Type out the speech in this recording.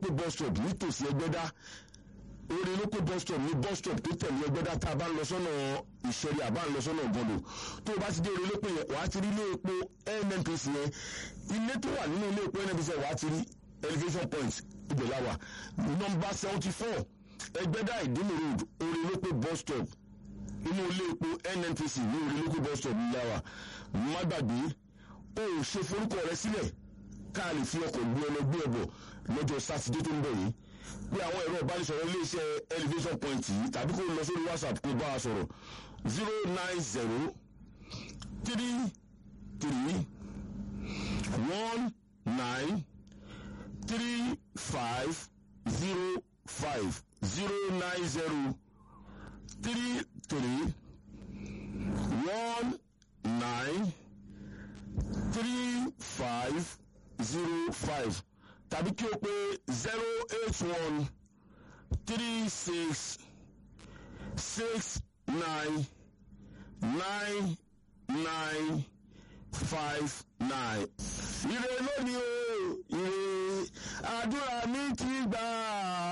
lópè bus stop nítòsí ẹgbẹ́dá orí lópè bus stop ní bus stop tó tẹ̀lé ẹgbẹ́dá tá a bá ń lọ sọ́nà ìṣẹ̀lẹ̀ àbá ń lọ sọ́nà ọ̀gọ́dọ̀ tó o bá ti dé orí lópè yẹn wàá ti rí ilé epo nnpc yẹn ilé tó wà nínú ilé epo nnpc yẹn wàá ti rí elevation point ibẹ̀ la wà nọmba seventy four ẹgbẹ́dá ìdímù road orí lópè bus stop inú ilé epo nnpc ní orí lópè bus stop ní la wà má gbàgbé o ò ṣe forúkọ rẹ sílẹ̀ ká lè fi ọkọ̀ gbé ọlọ gbé ẹbọ lọ́jọ́ sátidé tó ń bọ̀ yìí pé àwọn ẹ̀rọ ìbánisọ̀rọ̀ iléeṣẹ́ elevation point yìí tàbí kó lọ sórí whatsapp kó bá a sọ̀rọ̀ zero nine zero three three one nine three five zero five zero nine zero three three one nine three five zero five tàbí kí o pé zero eight one three six six nine nine nine five nine. ire lónìí o ire àdúrà mi ti gbà